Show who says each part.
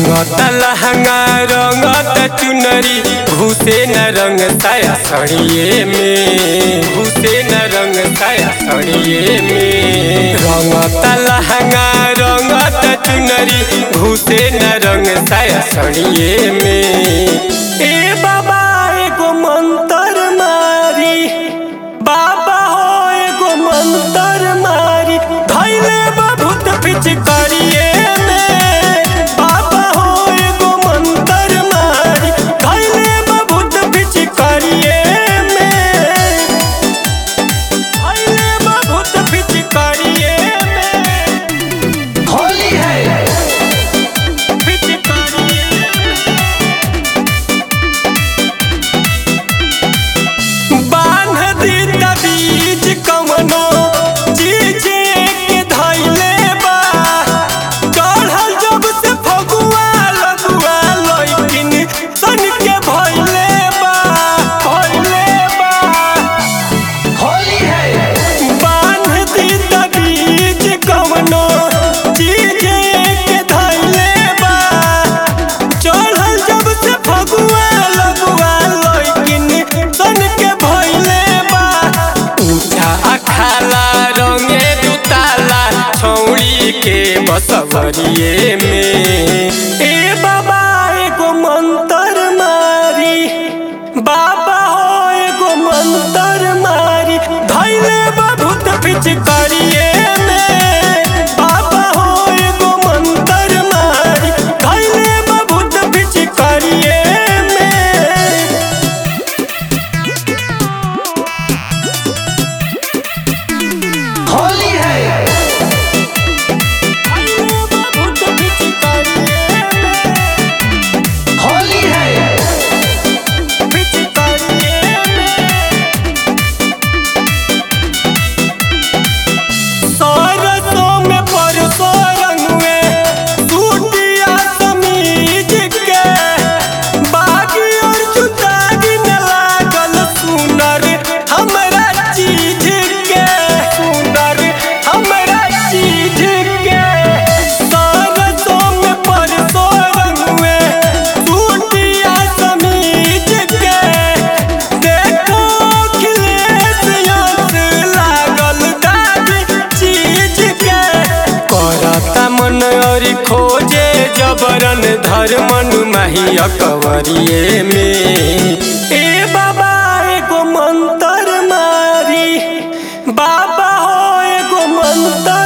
Speaker 1: रंगत लहंगा रंगत चुनरी घुसे न रंग साया सड़िए में घुसे न रंग साया सड़िए में रंगत लहंगा रंगत चुनरी घुसे न रंग साया सड़िए में ए बाबा एगो मंत्र मारी बाबा हो एगो मंत्र मारी धैले बहुत पिचकारिए में बाबा हो एगो मंत्र मारी धैले बहुत पिचकारिए में धैले बहुत पिचकारिए में
Speaker 2: होली है
Speaker 1: पिचकारिए बांध दी बीज कवनो चीज के धैले बा चढ़ल जब से फगुआ लगुआ लइकिन सन के भइले बा भइले बा
Speaker 2: होली है
Speaker 1: बांध दी बीज कवनो चीज के धैले बा चढ़ल जब से फगुआ लगुआ लइकिन सन के भइले बा ऊंचा अखाला रंगे दुताला छौड़ी के बसवरिए में ए बाबा एगो मंत्र मारी बाबा हो एगो मंत्र मारी धैले बहुत पिचकारिए में बाबा हो एगो मंत्र मारी धैले बहुत पिचकारिए में
Speaker 2: होली है होली है
Speaker 1: सरसों में परसों रंगवे सूटिया समीज के बागी और जुतागी न लागल सुनर हमरा चीज के सुनर हमरा चीज के सरसों में परसों रंगवे सूटिया समीज के देखो खिलेश यंस लागल दादी चीज के करता मन और खोजे जबरन धर्मन माही अकवरिए में ए बाबा एगो मंत्र मारी बाबा हो एगो मंत्र